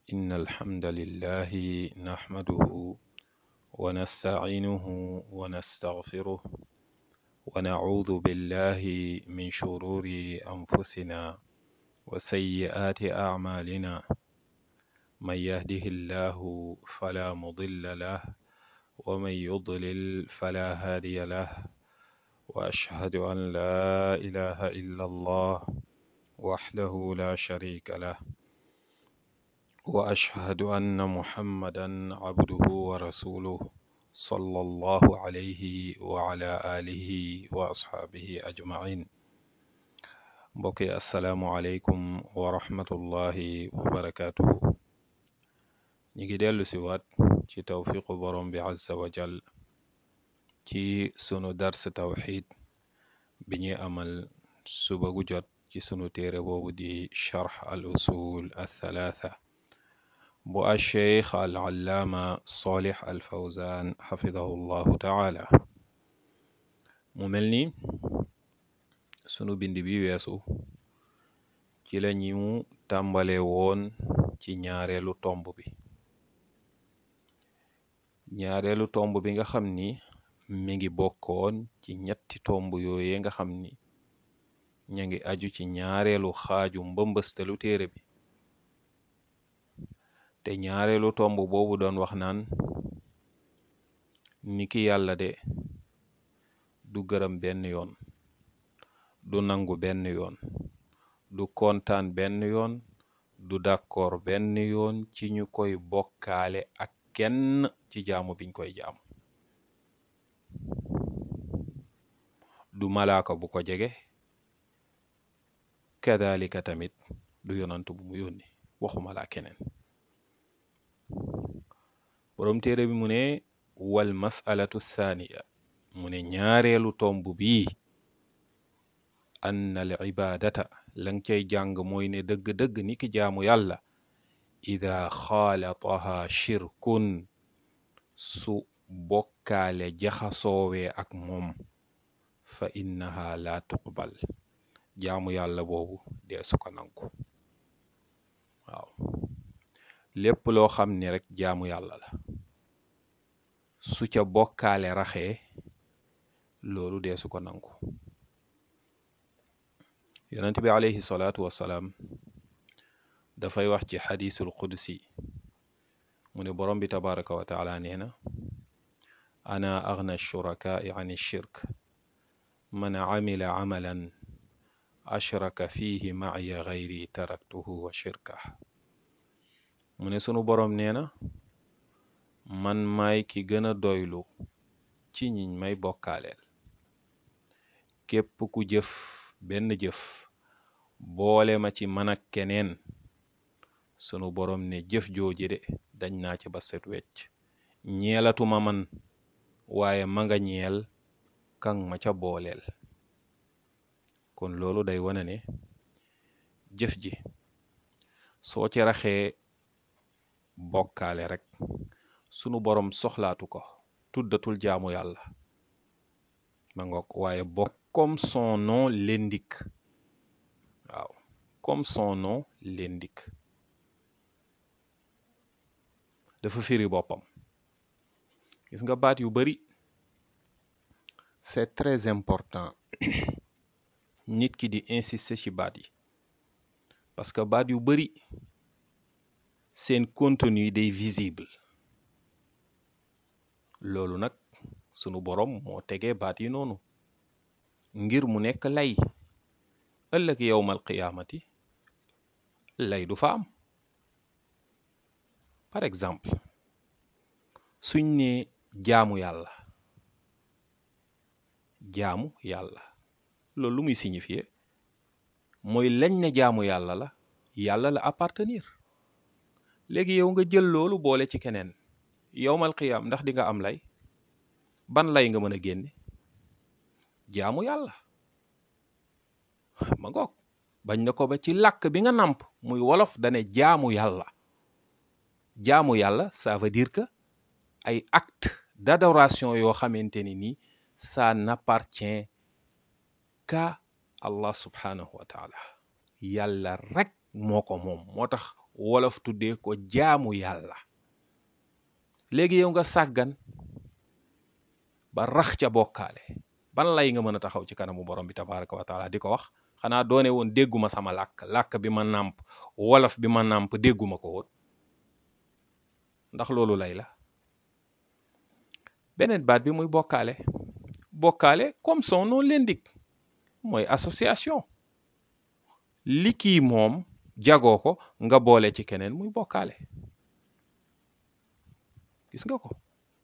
إن الحمد لله نحمده ونستعينه ونستغفره ونعوذ بالله من شرور أنفسنا وسيئات أعمالنا من يهده الله فلا مضل له ومن يضلل فلا هادي له وأشهد أن لا إله إلا الله وحده لا شريك له وأشهد أن محمدا عبده ورسوله صلى الله عليه وعلى آله وأصحابه أجمعين mbokki asalaamualeykum wa rahmatullahi wa barakaatuhu ñi ngi dellu si waat ci tawfiqu borom bi azza wa jal ci sunu dars tawxid bi ñuy amal suba gu jot ci sunu téere boobu di charx al usul athalaatha bu alcheikh al allaama solix al fawzan xafidahu llahu taala mu mel ni sunu bind bi weesu ci la ñu tàmbale woon ci ñaareelu tomb bi ñaareelu tomb bi nga xam ni mi ngi bokkoon ci ñetti tomb yooye nga xam ni ña ngi aju ci ñaareelu xaaju mbëmbëstalu téere bi te ñaareelu tomb boobu doon wax naan niki yàlla de du gërëm benn yoon du nangu benn yoon du kontaan benn yoon du d'accord benn yoon ci ñu koy bokkaale ak kenn ci jaamu biñ koy jaamu du malaaka bu ko jege kadalika tamit du yonant bu mu yónni waxuma laa keneen boroom téere bi mu ne wal masalatu thaniya mu ne ñaareelu tomb bii ann al ibadata lang cay jàng mooy ne dëgg-dëgg ni ki jaamu yàlla ida xaalataha shirkun su bokkaale jaxasoowee ak moom fa innaha la tuqbal jaamu yàlla boobu dee su ko nangu waaw lépp loo xam ni rek jaamu yàlla la su ca bokkaale raxee loolu dee su ko nangu yonent bi alayhi salaatu wassalaam dafay wax ci xadiisul qudsi mu ne borom bi tabaraka wa taala nee na ana agna shurakaai an shirk man amila amalan ashraka fihi maaya gayri taraktuhu wa shirkah mu ne sunu borom nee na man maay ki gën a doylu ci ñiñ may bokkaaleel képp ku jëf benn jëf boole ma ci man ak keneen sunu borom ne jëf jooji de dañ naa ci ba set wecc ñeelatuma man waaye ma nga ñeel kan ma ca booleel kon loolu day wane ne jëf ji soo ci raxee bokkaale rek sunu borom soxlaatu ko tuddatul jaamu yàlla ma ngoog waaye bokk comme son nom l'indique waaw comme son nom l'indique dafa firi boppam gis nga baat yu bari c'est très important nit ki di insister ci baat yi parce que baat yu bari seen contenu day visible loolu nag sunu borom moo tegee baat yi noonu ngir mu nekk lay ëllëg yowmal qiyaamati lay du fa am par exemple suñ ne jaamu yàlla jaamu yàlla loolu lu muy signifier mooy lañ ne jaamu yàlla la yàlla la appartenir léegi yow nga jël loolu boole ci keneen yowmal qiyaam ndax di nga am lay ban lay nga mën a génne jaamu yàlla ma ngoog bañ na ko ba ci làkk bi nga nàmp muy wolof dane jaamu yàlla jaamu yàlla ça veut dire que ay acte d'adoration yoo xamante ni nii ça n'appartient qu'à Allah subhanahu wa taala yàlla rek moo ko moom moo tax wolof tuddee ko jaamu yàlla léegi yow nga sàggan ba rax ca bokkaale ban lay nga mën a taxaw ci kanamu borom bi tabaraka wa taala di ko wax xanaa doone woon dégguma sama làkk làkk bi ma nàmp wolof bi ma nàmp dégguma ko woon ndax loolu lay la beneen baat bi muy bokkaale bokkaale comme son nom l'indique mooy association li kii moom jagoo ko nga boole ci keneen muy bokkaale gis nga ko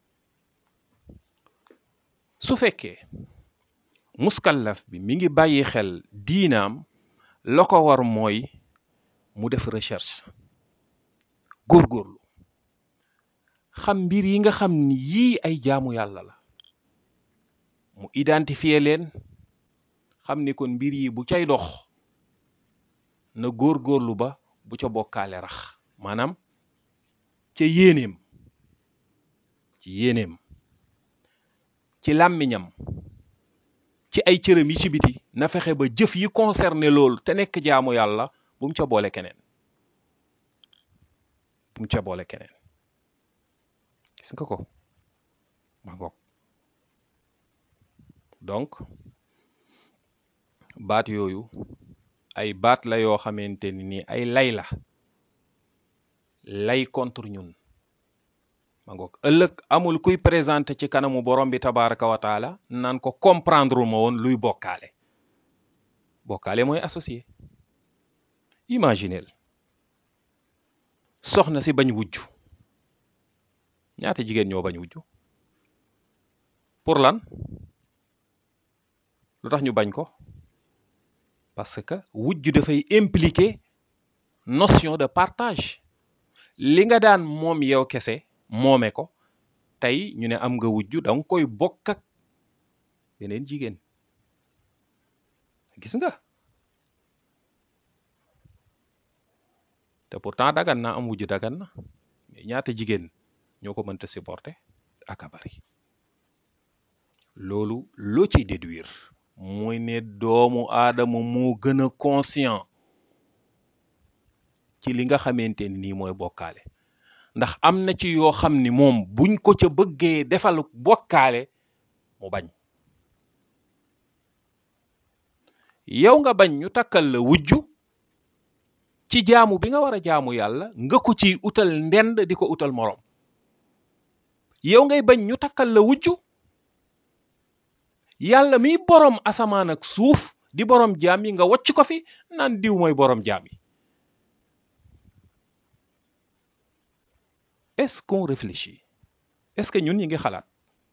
su fekkee muskallaf bi mi ngi bàyyi xel diinaam la ko war mooy mu def recherche góorgóorlu xam mbir yi nga xam ni yii ay jaamu yàlla la mu identifier leen xam ni kon mbir yi bu cay dox na góorgóorlu ba bu ca bokkaale rax maanaam ca yéeneem ci yéeneem ci làmmiñam ci ay cëram yi ci biti na fexe ba jëf yi concerné loolu te nekk jaamu yàlla bu mu ca boole keneen bu mu ca boole keneen gis nga ko ma ngoog donc baat yooyu ay baat la yoo xamante ni nii ay lay la lay contre ñun ma ngoog ëllëg amul kuy présenté ci kanamu borom bi tabaraka wa taala naan ko comprendre ma woon luy bokkaale bokkaale mooy associé imaginel soxna si bañ wujj ñaata jigéen ñoo bañ wujj pour lan lu tax ñu bañ ko parce que wujj dafay impliquer notion de partage li nga daan moom yow kese moome ko tey ñu ne am nga wujj da nga koy bokk ak beneen jigéen gis nga te pourtant dagan na am wujj dagan na mais ñaata jigéen ñoo ko mënta supporter ak a bari loolu loo ciy déduire mooy ne doomu aadama moo gën a conscient ci li nga xamante ni nii mooy bokkaale ndax am na ci yoo xam ni moom buñ ko ca bëggee defal bokkaale mu bañ yow nga bañ ñu takkal la wujju ci jaamu bi nga war a jaamu yàlla nga ko ciy utal ndend di ko utal moroom yow ngay bañ ñu takkal la wujju yàlla miy boroom asamaan ak suuf di boroom jaam yi nga wacc ko fi naan diw mooy boroom jaam yi est-ce qu'on réfléchit est-ce que ñun ñi ngi xalaat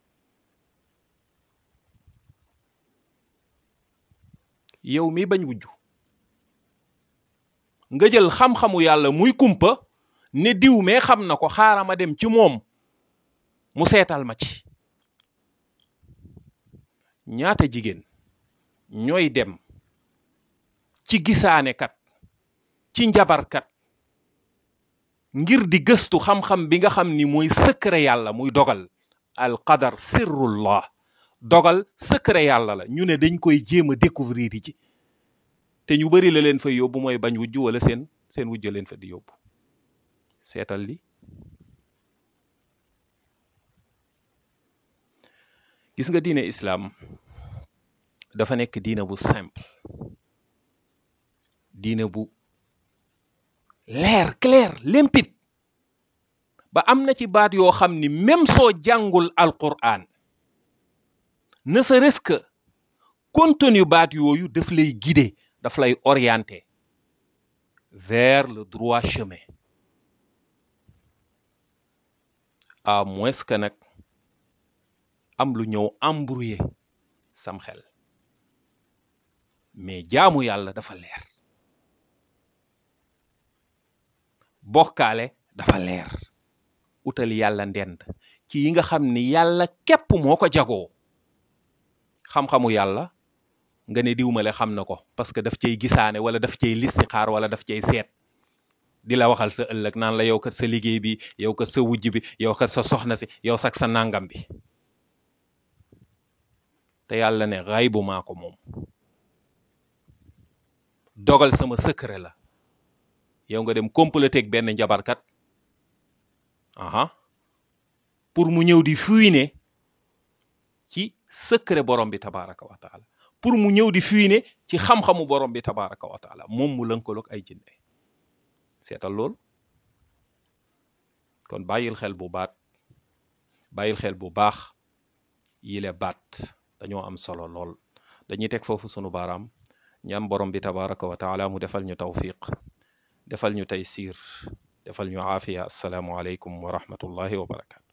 yow mi bañ wujju nga jël xam-xamu yàlla muy kumpa ne diw mee xam na ko xaaral ma dem ci moom mu seetal ma ci ñaata jigéen ñooy dem ci gisaane kat ci njabarkat ngir di gëstu xam-xam bi nga xam ni mooy secret yàlla muy dogal al qadar sirrullah dogal secret yàlla la ñu ne dañ koy jéem a découvrir yi ci te ñu bari la leen fa yóbbu mooy bañ wujj wala seen seen wujj leen fa di yóbbu seetal li gis nga diine islaam dafa nekk diine bu simple diine bu leer clair limpide ba am na ci baat yoo xam ni même soo jàngul alquran ne serait-ce que contenu baat yooyu daf lay guider daf lay orienter vers le droit chemin à moins que nag am lu ñëw embrouiller sam xel mais jaamu yàlla dafa leer bokkaale dafa leer utal yàlla ndend ci yi nga xam ni yàlla képp moo ko jagoo xam-xamu yàlla nga ne diwmale xam na ko parce que daf cay gisaane wala daf cay listixaar wala daf cay seet di la waxal sa ëllëg naan la yow kat sa liggéey bi yow kat sa wujj bi yow kat sa soxna si yow sak sa nangam bi te yàlla ne xay bu maa ko moom dogal sama secret la yow nga dem comploter ak benn njabarkat aha pour mu ñëw di fuiner ci secret borom bi tabaraka wa taala pour mu ñëw di fuiner ci xam-xamu borom bi tabaraka wa taala moom mu lënkaloog ay jinne seetal lool kon bàyyil xel bu baat bàyyil xel bu baax yile baat dañoo am solo lool dañuy teg foofu sunu baaraam ñaan borom bi tabaraka wa taala mu defal ñu tawfiq defal ñu taysir defal ñu aafiya assalaamu aleykum wa rahmatullahi wa barakatu